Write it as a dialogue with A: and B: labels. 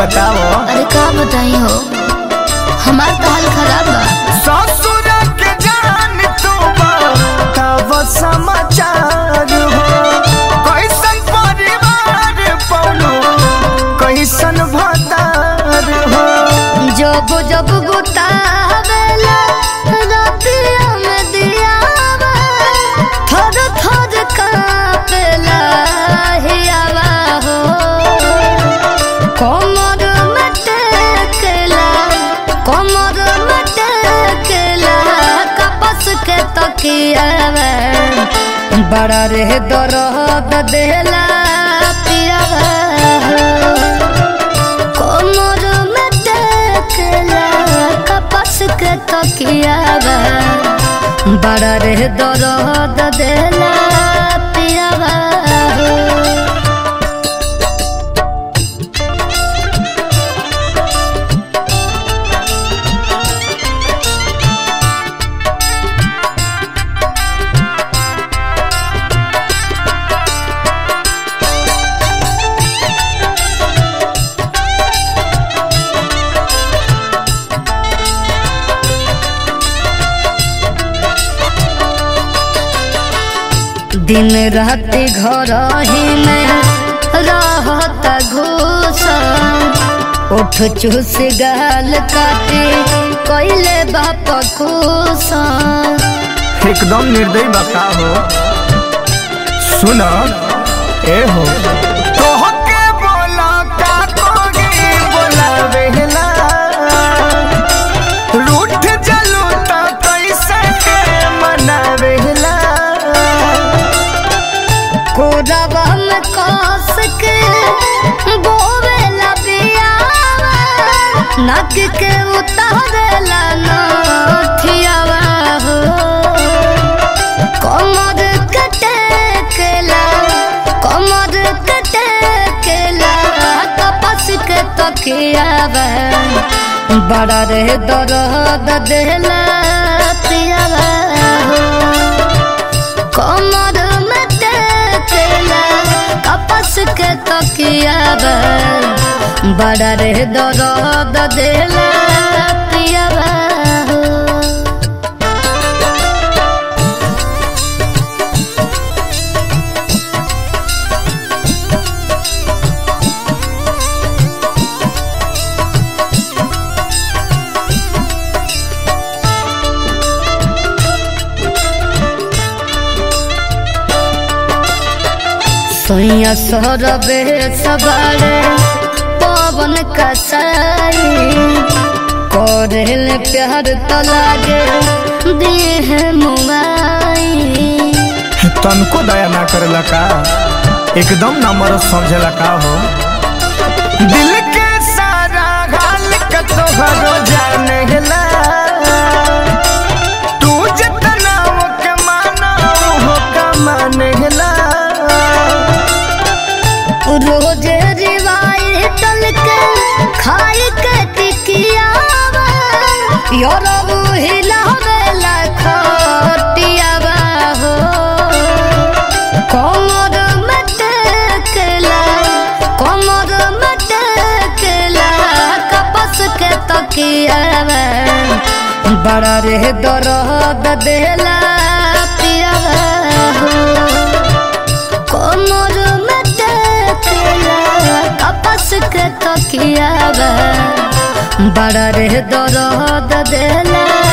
A: बताओ
B: अरे का बताई हो हमार तो हाल खराब बा
A: ससुर के जान तू तब समाचार हो कैसन परिवार पौनो कैसन भतार हो
B: जब जब गुतावेला रातिया में दियावा थर थर कापेला हियावा हो कमर में टेकेला कमर में टेकेला कपस के तकियावा बड़ा रे दर्द देला पियावा हो कोमर में टेकला कपस के तकियावा बड़ा रे दर्द देला पियावा हो। दिन रात घर ही में रहत घूस उठ चूस गाल काटे कैले बाप खुश
A: एकदम निर्दयी बता हो सुन ए हो तोहके बोला का कोगी बोला बेहला रूठ जलू त कैसे के मनावेला
B: कोरबा में कस के बोवेला बियावा नक के उतारेला नथियावा हो कमर के टेकेला कमर के टेकेला कपस के तकियावा बड़ा रे दर्द देला पियावा हो कमर में टेकेला कपस के तकियावा बड़ा रे दर्द देला पियावा हो। सोया सोरबे सवारे पवन कसाई कोरेल प्यार तो लागे देह मुआई
A: तनको दया ना करेला का एकदम ना मरद समझेला का हो दिल के सारा हाल का तोहरो जानेला तू जितना के माना हो का मानेला
B: रोज रिवाई टल के खाई के टिकियावा योरबु हिलावेला खटियावा हो कमर में टेकेला कमर में टेकेला कपस के तकियावा बड़ा रे दर्द देला पियावा हो कोमर में टेकेला कपस के तकियावा बड़ा रे दर्द देला